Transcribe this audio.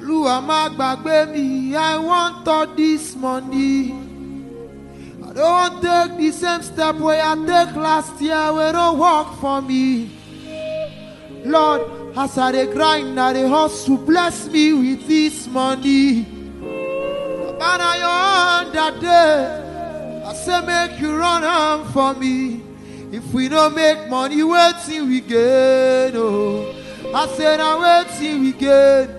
Olúwa má gbàgbé mi, I want all this money. I don't want take the same step wey I take last year wey no work for me. Lord, as I dey grind, I dey hustle, bless me with this money. Baba na your hand that day, I say make you run am for me. If we no make money, wetin we gain? Oh, I say na wetin we gain.